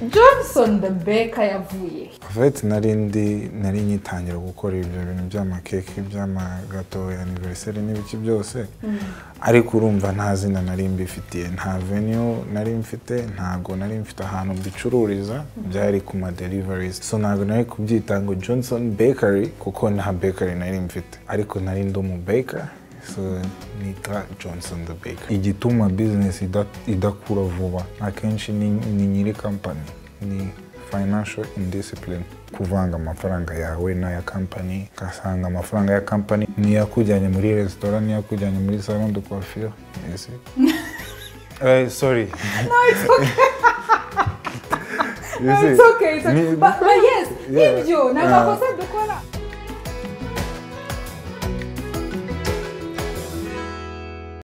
johnson the baker yavuye he? vete nari ndi nari nyitangira gukora ibyo bintu by'amakeke by'amagato aniveriseri n'ibiki byose ariko urumva nta zina nari mbifitiye nta venue nari mfite ntago nari mfite ahantu mbicururiza byari ku maderivarizi so ntago nari kubyita ngo johnson bakery kuko nta bakery nari mfite ariko nari ndi umu baker so nitwa johnson the baker igituma business ida- idakura vuba akenshi ni ni nyiri company ni financial indiscipline kuvanga amafaranga yawe n'aya kampani ugasanga amafaranga ya kampani niyakujyanye muri resitora niyakujyanye muri salon de coiffure ese Eh, sorry No, You see, it's okay, it's okay. ni- But, but yes, Yeah. ibyo ni Ah. amakosa